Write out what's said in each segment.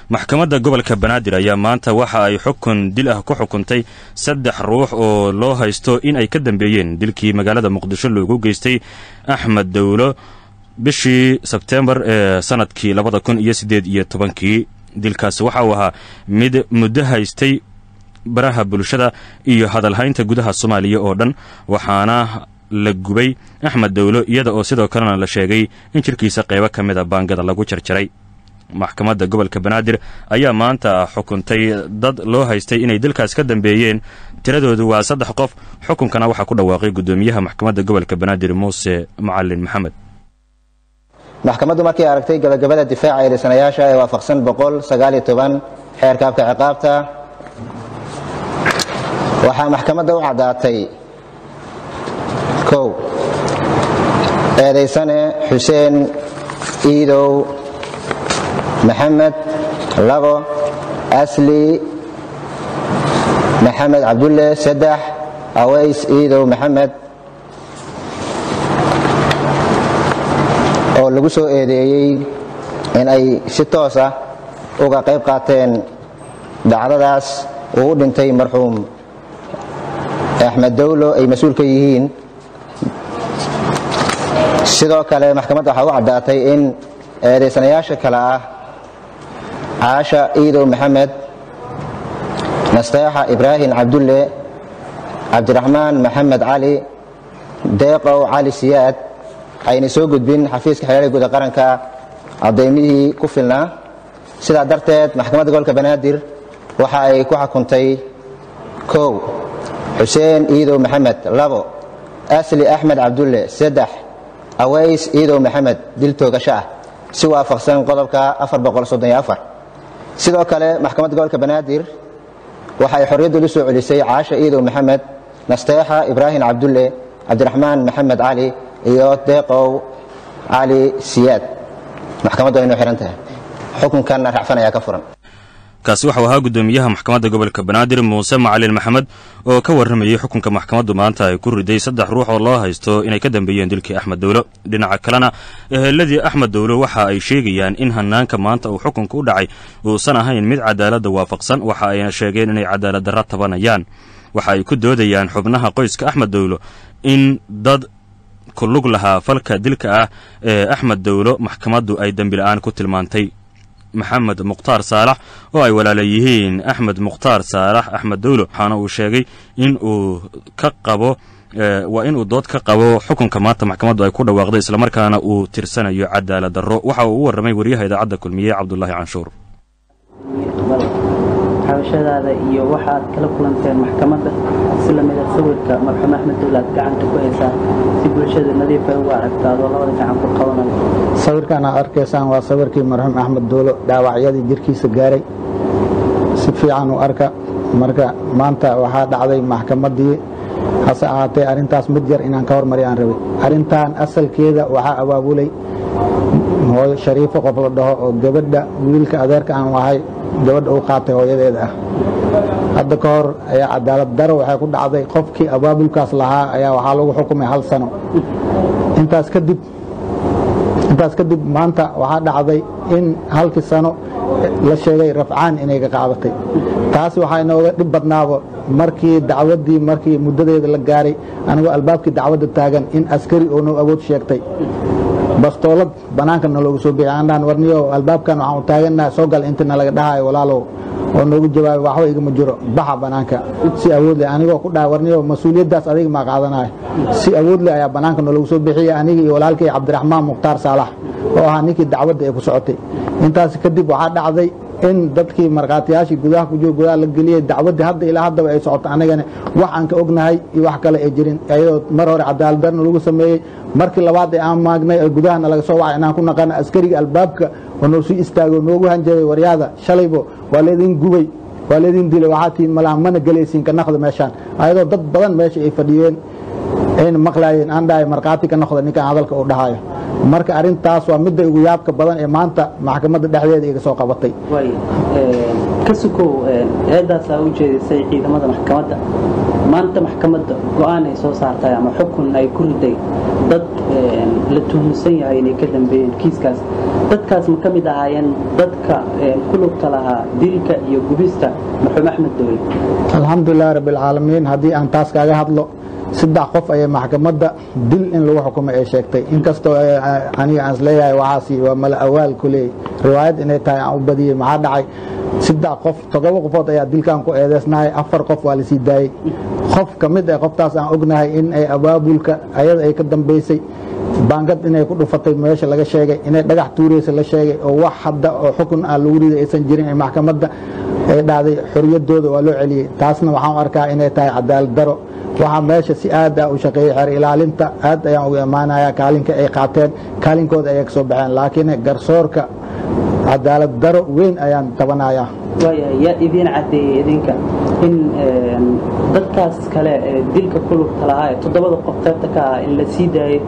maxkamadda gobolka banaadir ayaa maanta waxa ay xukun dil ah ku xukuntay saddex ruux oo loo haysto in ay ka dambeeyeen dilkii magaalada muqdisho loogu geystay axmed dowlo bishii sebteembar ee sanadkii labada kun iyo siddeed iyo tobankii dilkaasi waxa uu ahaa mid muddo haystay baraha bulshada iyo hadalhaynta gudaha soomaaliya oo dhan waxaana la gubay axmed dowlo iyada oo sidoo kalena la sheegay in jirkiisa qaybo ka mida baangada lagu jarjaray maxkamadda gobolka banaadir ayaa maanta xukuntay dad loo haystay inay dilkaas ka dambeeyeen tiradoodu waa saddex qof xukunkana waxaa ku dhawaaqay guddoomiyaha maxkamadda gobolka banaadir muuse macalin maxamed maxkamaddu markay aragtay gabagabada difaaca eedaysanayaasha ee waafaqsan xeerka habka ciqaabta waxaa maxkamadda u caddaatay kow eedaysane xuseen iidow maxamed labo asli maxamed cabdulle saddex aways iidow maxamed oo lagu soo eedeeyey in ay si toos ah uga qayb qaateen dhacdadaas uu u dhintay marxuum axmed dowlo ay mas-uul ka yihiin sidoo kale maxkamadda waxaa u caddaatay in eedaysanayaasha kale ah caasha iidow maxamed nasteexa ibraahim cabdulle cabdiraxmaan maxamed cali deeqow cali siyaad ayna soo gudbin xafiiska xeelada guud ee qaranka cadaymihii ku filnaa sidaa darteed maxkamadda gobolka banaadir waxa ay ku xukuntay kow xuseen iidow maxamed labo asli axmed cabdulle saddex aways iidow maxamed dil toogasho ah si waafaqsan qodobka sidoo kale maxkamadda gobolka banaadir waxa ay xorriyaddu u soo celisay caasha iidow maxamed nasteexa ibraahim cabdulle cabdiraxmaan maxamed cali iyo deeqow cali siyaad maxkamaddu aynu xihan tahay xukunkanna racfan ayaa ka furan kaasi waxau ahaa guddoomiyaha maxkamadda gobolka banaadir muuse macalin maxamed oo ka warramayey xukunka maxkamaddu maanta ay ku riday saddex ruux oo loo haysto inay ka dambeeyeen dilkii axmed dowlo dhinaca kalena eheladii axmed dowlo waxa ay sheegayaan in hanaanka maanta uu xukunka u dhacay uusan ahayn mid cadaaladda waafaqsan waxa ayna sheegeen inay cadaalad darra tabanayaan waxa ay ku doodayaan xubnaha qoyska axmed dowlo in dad ku lug lahaa falka dilka ah ee axmed dowlo maxkamaddu ay dembila'aan ku tilmaantay maxamed mukhtaar saalax oo ay walaala yihiin axmed mukhtaar saalax axmed dowlo waxaana uu sheegay in uu ka qabo waa inuu dood ka qabo xukunka maanta maxkamaddu ay ku dhawaaqday islamarkaana uu tirsanayo cadaalad darro waxa uu u warramay wariyaha idaacadda kulmiye cabdulaahi canshuur xabashadaada iyo waxaad kala kulanteen maxkamadda si lamida sawirka marxuum axmed dowle aad gacanta ku haysaa si bulshada nadiif ay ugu aragto adoo labada gacan ku qabanayo sawirkan aad arkaysaan waa sawirkii marxuum axmed doolo dhaawacyadii jirkiisa gaaray si fiican u arka marka maanta waxaa dhacday maxkamaddii hase ahaatee arrintaas mid yar inaan ka hormari aan rabay arrintan asalkeeda waxaa abaabulay hooyo shariifo qof la dhaho oo gabadha wiilka adeerka aan ahay gabadha uu qaatay hooyadeeda ah hadda ka hor ayaa cadaalad daro waxay ku dhacday qofkii abaabulkaas lahaa ayaa waxaa lagu xukumay hal sano intaas kadib intaas kadib maanta waxaa dhacday in halkii sano la sheegay rafcaan inay ka qaadatay taas waxaa inooga dhib badnaaba markii dacwaddii markii muddadeeda la gaaray anigoo albaabkii dacwadda taagan in askari oo noo awood sheegtay bastoolad bannaanka naloogu soo bixi andhaan warniyo albaabkan waxaan u taagannaha soo gal inta nalaga dhahayo walaalow oo noogu jawaabay waxba igama jiro baxa bannaanka si awood leh anigoo ku dhaha warniyo mas-uuliyaddaas adiga maa qaadanayo si awood leh ayaa bannaanka naloogu soo bixiyay aniga iyo walaalkay cabdiraxmaan mukhtaar saalax oo ahaa ninkii dacwadda ee ku socotay intaas kadib waxaa dhacday in dadkii markhaatiyaashii gudaha ku jiro gudaha la geliyey dacwaddii hadda ilaa haddaba ay socoto anagana wax aan ka ognahay iyo wax kale ay jirin iyadoo mar hore cadaaladdarna lagu sameeyey markii labaad ee aan maagnay oo gudahana laga soo wacay inaan ku naqana askariga albaabka oo noo sii istaago noogu hanjabay waryaada shalaybo waa leedin gubay waa leedin dilay waxaa tihiin malaha mana gelaysiin ka naqda meeshaan ayadoo dad badan meesha ay fadhiyeen ayna maqlaayeen aan dhahay markhaati ka noqda ninkan hadalka uu dhahayo marka arrintaas waa midda ugu yaabka badan ee maanta maxkamadda dhexdeeda iga soo qabatay ka sukow eedaasaa u jeedisay ciidamada maxkamadda maanta maxkamadda go-aan ay soo saartay ama xukun ay ku riday dad la tuhunsan yahay inay ka dambeeyeen kiiskaas dadkaas ma ka mid ahaayeen dadka ku lugta lahaa dilka iyo gubista marxuum axmed dowle alxamdulilahi rabbialcaalamiin haddii aan taas kaaga hadlo saddex qof ayay maxkamadda dil in lagu xukumay ay sheegtay inkastoo aniga aan isleeyahay waxaasi waa mala awaal ku leeyay riwaayad inay tahay aan u badiyey maxaa dhacay saddex qof toddoba qofood ayaa dilkan ku eedeysnahay afar qof waa lasii daayey qof ka mid ah qoftaas aan ognahay in ay abaabulka ayada ay ka dambaysay baangad inay ku dhufatay meesha laga sheegay inay dhagax tuuraysa la sheegay oo wax hadda oo xukun ah lagu riday aysan jirin ee maxkamadda ay dhahday xoriyadooda waa loo celiyey taasna waxaan u arkaa inay tahay cadaalad daro waxaa meesha si aad ah u shaqeeyey xeer ilaalinta aad ayaan uga imaanaya kaalinka ay qaateen kaalinkooda ayay ka soo baxeen laakiin garsoorka cadaalad daro weyn ayaan tabanayaa waayahay yaa idiin caddeeyey idinka in dadkaas kale ee dilka ku lugta lahaa ee toddobada qof qaybta ka ah in la sii daayey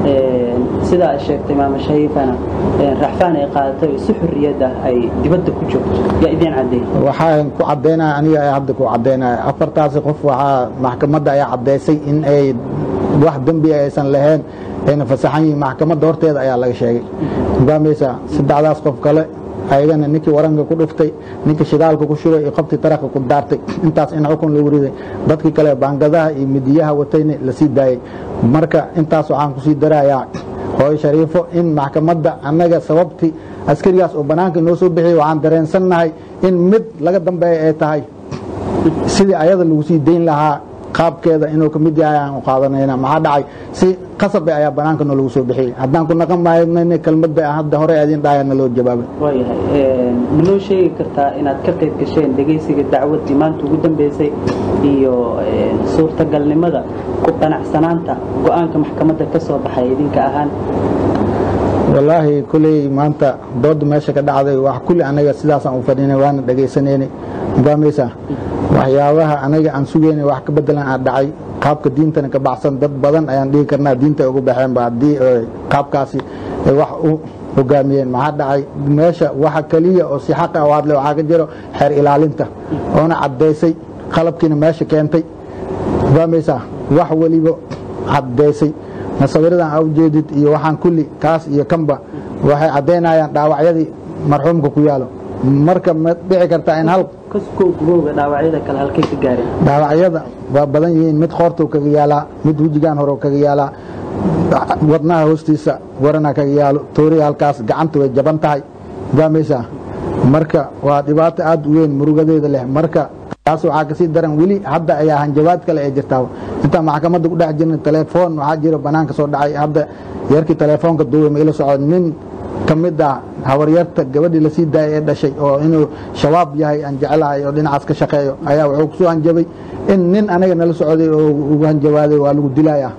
sidaa ay sheegtay maama shahiifana raxfaan ay qaadatay oo si xurriyad ah ay dibadda ku joogto yaa idiin caddeeyey waxaan ku caddaynaya aniga ayaa hadda ku caddaynaya afartaasi qof waxaa maxkamadda ayaa caddaysay in ay wax dembi aysan lahayn ayna fasaxan yihiin maxkamadda horteeda ayaa laga sheegay fahmaysaa saddexdaas qof kale ayagana ninkii waranka ku dhuftay ninkii shidaalka ku shubay iyo qoftii taraka ku daartay intaas in xukun lagu riday dadkii kale baangadaha iyo midiyaha watayna lasii daayey marka intaas waxaan kusii darayaa hooyo shariifo in maxkamadda annaga sababtii askarigaas oo bannaanka inoo soo bixiyey waxaan dareensannahay in mid laga dambeeya ay tahay sidii ayada lagu sii dayn lahaa qaabkeeda inuu ka mid yahay aan u qaadanayna maxaa dhacay si qasabe ayaa bannaanka noo lagu soo bixiyey haddaan ku naqan maayna kelmadda hadda hore idin dhaayana loo jawaabay waayahay ma noo sheegi kartaa inaad ka qayb gasheen dhegaysiga dacwaddii maanta ugu dambeysay iyo suurtagalnimada ku qanacsanaanta go-aanka maxkamadda ka soo baxay idinka ahaan wallaahi kuley maanta dooda meesha ka dhacday wax kulli anaga sidaasaan u fadhinay waana dhagaysanaynay fahmaysaa waxyaabaha anaga aan sugaynay wax ka bedelan aa dhacay qaabka diintana ka baxsan dad badan ayaan dhihi karnaa diinta ay ugu baxeenba haddii qaabkaasi ay wax u hogaamiyeen maxaa dhacay meesha waxa keliya oo si xaqa u hadlay waxaa ka jiro xeer ilaalinta oona caddaysay qalabkiina meesha keentay fahmaysaa wax weliba caddaysay masawiradan aa ujeedid iyo waxaan kulli kaas iyo kanba waxay caddaynayaan dhaawacyadii marxuumka ku yaalo marka ma dhici kartaa in hal gubowga dhaawacyada kale halkay ka gaareen dhaawacyada waa badan yihiin mid qoortuu kaga yaalaa mid wejigaan hore kaga yaalaa wadnaha hoostiisa warana kaga yaalo tooriya halkaas gacanta way jaban tahay fahmaysaa marka waa dhibaato aad u weyn murugadeeda leh marka taas waxaa kasii daran weli hadda ayaa hanjabaad kale ay jirtaa intaan maxkamadda ku dhex jirna telefoon waxaa jiro banaanka soo dhacay hadda yarkii telefoonka duubay ma ila socdo nin ka mid ah habaryarta gabadhii lasii daayay ee dhashay oo inuu shabaab yahay aan jecelahay oo dhinacaas ka shaqeeyo ayaa wuxuu kusoo hanjabay in nin anaga nala socday oo ugu hanjabaaday waa lagu dilaya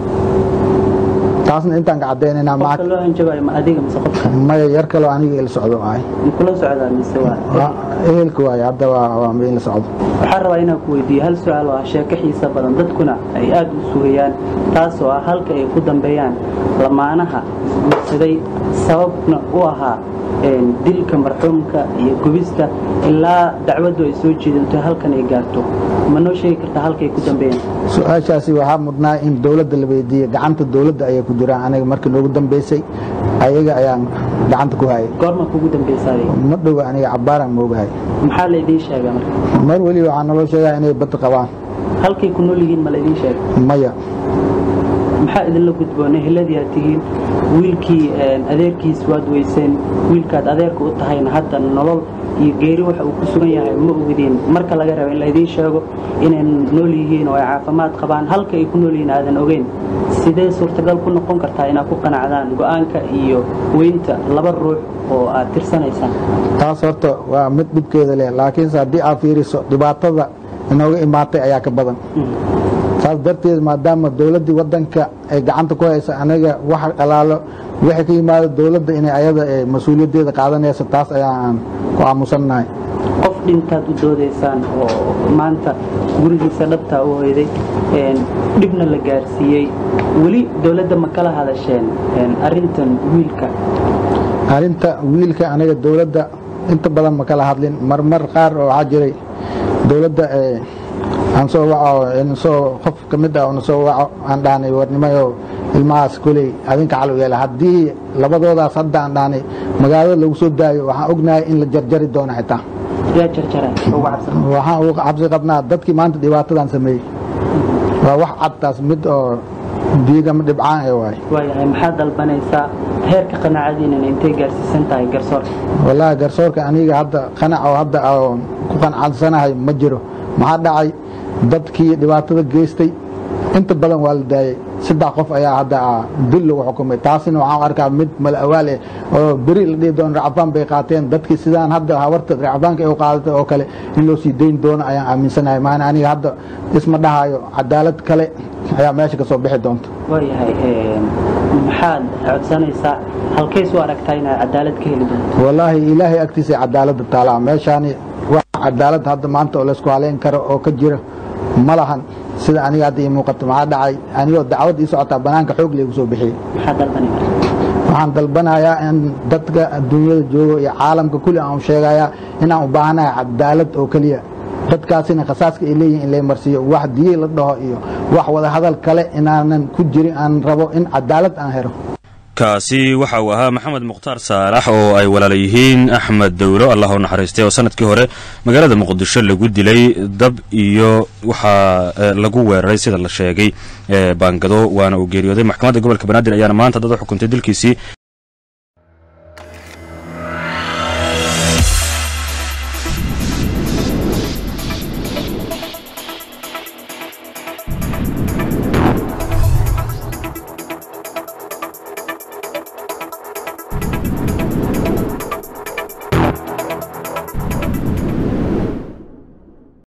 taasna intaan ka caddaynayna qofka loo hanjabayo ma adiga mise qofka maya yar kaloo aniga ila socdo ahay ma kula socdaa mise waa ehelka waaye hadda waa ma ila socdo waxaan rabaa inaan ku weydiiyo hal su-aal oo ah sheeko xiisa badan dadkuna ay aad u sugayaan taasoo ah halka ay ku dambeeyaan lamaanaha isguursaday sababna u ahaa dilka marxuumka iyo gubista ilaa dacwaddu ay soo jeedanto halkan ay gaarto ma noo sheegi kartaa halka ay ku dambeeyaan su-aashaasi waxaa mudnaa in dowladda la weydiiye gacanta dowladda ayay ku jiraan aniga markii noogu dambeysay ayaga ayaan gacanta ku hayay goorma kugu dambeysaaday ma dhowa aniga cabbaaraan moogahay maxaa la idiin sheegaa marka mar weli waxaa naloo sheegaa inay bad qabaan halkay ku nool yihiin ma la idiin sheega maya maxaa idinla gudboon eheladii aad tihiin wiilkii adeerkiis waad weyseen wiilkaad adeerka u tahayna hadda nolol iyo geeri waxa uu ku sugan yahay ma ogdiin marka laga raba in la idiin sheego inay nool yihiin oo ay caafimaad qabaan halka ay ku nool yihiin aadan ogeyn sidee suurtagal ku noqon kartaa inaad ku qanacdaan go'aanka iyo weynta laba ruux oo aad tirsanaysaan taas horta waa mid dhibkeeda leh laakiinse haddii aad fiiriso dhibaatada inooga imaatay ayaa ka badan saas darteed maadaama dowladdii waddanka ay gacanta ku haysa anaga wax alaalo wixii ka yimaado dowladda inay ayada mas-uuliyaddeeda qaadanayso taas ayaa aan ku aamusannahay qof dhintaad u doodaysaan oo maanta gurigiisa dhabtaa u hoyday dhibna la gaarsiiyey weli dowladda ma kala hadasheen arintan wiilka arrinta wiilka aniga dowladda inta badan ma kala hadlin marmar qaar oo waxaa jiray dowladda aan soo waco soo qof ka mid ah na soo waco aan dhahnay warnimayo ilmahaas koley adinka calow yeela haddii labadoodaas hadda aan dhahnay magaalada lagu soo daayo waxaan ognahay in la jarjari doono xitaa yaa jarjaray ugu cabsan waxaan uga cabsi qabnaa dadkii maanta dhibaatadan sameeyey waa wax cadtaas mid oo diigama dhibcaan ee waay waayahay maxaad dalbanaysaa heerka qanaacadiinana intay gaarsiisan tahay garsoorka wallaahi garsoorka aniga hadda qanac oo hadda aan ku qanacsanahay ma jiro maxaa dhacay dadkii dhibaatada geystay inta badan waa la daayey saddex qof ayaa hadda dil lagu xukumay taasina waxaan arkaa mid mal awaal eh oo beri la dhihi doono racfaan bay qaateen dadkii sidaan hadda habarta racfaanka ay u qaadatay oo kale in loo sii dayn doono ayaan aaminsanahay maana aniga hadda isma dhahayo cadaalad kale ayaa meesha ka soo bixi doonta waayahay maxaad codsanaysaa halkays u aragtaa inaad cadaalad ka heli doonto wallaahi ilaahay agtiisa cadaaladda taalaa meeshaani wax cadaalad hadda maanta oo laysku haleyn karo oo ka jira ma lahan sida aniga hadda ii muuqato maxaa dhacay anigoo dacwad ii socotaa banaanka xoog laygu soo bixiyey maxaad dalbanaysaa waxaan dalbanayaa in dadka adduunyada joogo iyo caalamka kulli aan u sheegayaa inaan u baahanahay cadaalad oo keliya dadkaasina khasaaska ay leeyihin in lay marsiiyo wax diye la dhaho iyo wax wada hadal kale inaanan ku jirin aan rabo in cadaalad aan helo kaasi waxa uu ahaa maxamed mukhtaar saalax oo ay walaala yihiin axmed dowlo allah u naxariistay oo sanadkii hore magaalada muqdisho lagu dilay dab iyo waxaa lagu weeraray sida la sheegay baangado waana uu geeriyooday maxkamadda gobolka banaadir ayaana maanta dad u xukuntay dilkiisii